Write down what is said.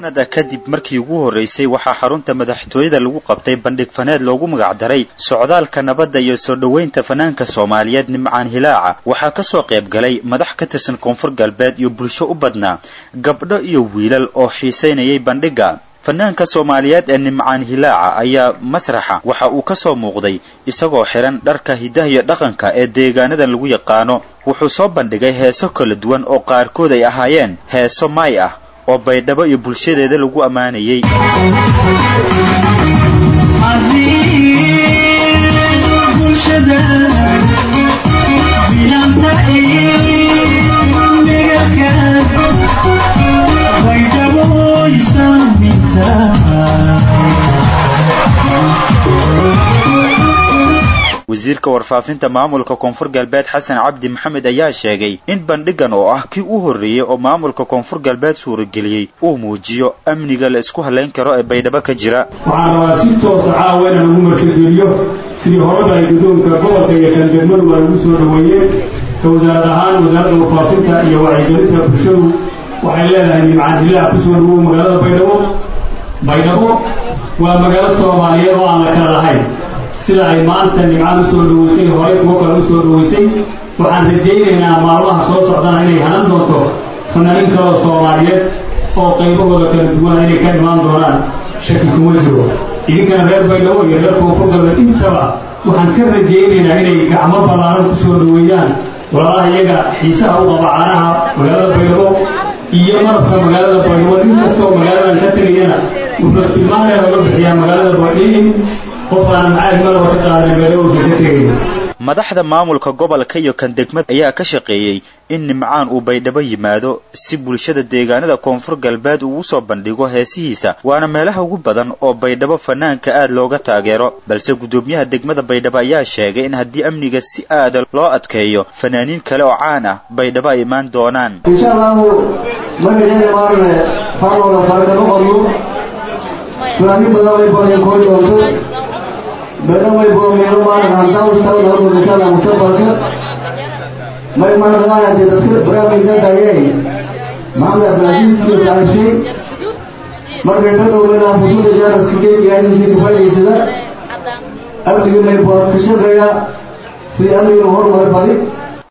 sanada kadib markii ugu horreysay waxaa xarunta madaxtooyada lagu qabtay bandhig faneed loogu magacdaray socdaalka nabadda iyo soo dhoweynta fanaanka soomaaliyeed nimcaan hilaaca waxaa kasoo qayb galay madax ka tirsan koonfur galbeed iyo bulsho u badnaa gabdho iyo wiilal oo xiisaynayay bandhigga fanaanka soomaaliyeed ee nimcaan hilaaca ayaa masraxa waxa uu ka soo muuqday isagoo xihan dharka hidaha iyo dhaqanka ee deegaanadan lagu yaqaano wuxuu soo bandhigay heeso kala duwan oo qaarkood ay ahaayeen heeso maay ah oo baydhabo iyo bulshadeeda lagu ammaanayay wasiirka warfaafinta maamulka koonfur galbeed xasan cabdi maxamed ayaa sheegay in bandhigan oo ah kii u horreeyey oo maamulka koonfur galbeed suurageliyey uu muujiyo amniga la isku halayn karo ee baydhabo ka jira waxaan rabaa si toosa caawa inaan ugu martageliyo sidii horeba ay guddoonka gobolka iyo kan degmadu ay ugu soo dhoweeyeen ka wasaarad ahaan wasaaradda warfaafinta iyo wacyigelinta bulshadu waxay leedahay nimcaan hilaac ku soo dhawow magaalada baydhabo baydhabo waa magaalo soomaaliyeed oo aan la kala lahayn sida ay maanta nimcaan u soo dhaweysay horey kuwo kale u soo dhaweysay waxaan rajaynaynaa maalmaha soo socdana inay hanan doonto fanaaniin kaloo soomaaliyeed oo qaybahooda kala duwana inay ka imaan doonaan shaki kuma jiro idinkana reer baydhabo iyo reer koonfur galbeed intaba waxaan ka rajaynaynaa inay gacmo ballaaran ku soo dhaweeyaan walaalaha iyaga xiisaha u qaba caanaha magaalada baydhabo iyo marabka magaalada baydhabo nin kastoo magaaladan ka tegayana wuxuu tilmaanaya oga bixiyaa magaalada baydhin qof aan macaag malaba ka qaadan baydhabo ka tegaya madaxda maamulka gobolka iyo kan degmad ayaa ka shaqeeyey in nimcaan uu baydhabo yimaado si bulshada deegaanada koonfur galbeed uu usoo bandhigo heesihiisa waana meelaha ugu badan oo baydhabo fanaanka aad looga taageero balse guddoomiyaha degmada baydhabo ayaa sheegay in haddii amniga si aada loo adkeeyo fanaaniin kale oo caan ah baydhabo ay imaan doonaan insha allahu magaceeda maarne farlooda fargama qorno fanaaniin badan way booreen kooy doonto baydhabo way boomeedo maarne hantaa ustaw naga doonto insha allah mustaqbalka may manaqaanade dadka barnaamijkakayey maxamed cabdilcasiis iyo saaxiibshay markay badhowmana fusuda jaaraska geegiyaadisi ka faa'idaysada amniga may bood ka shaqeeya sidii amniga horumar badi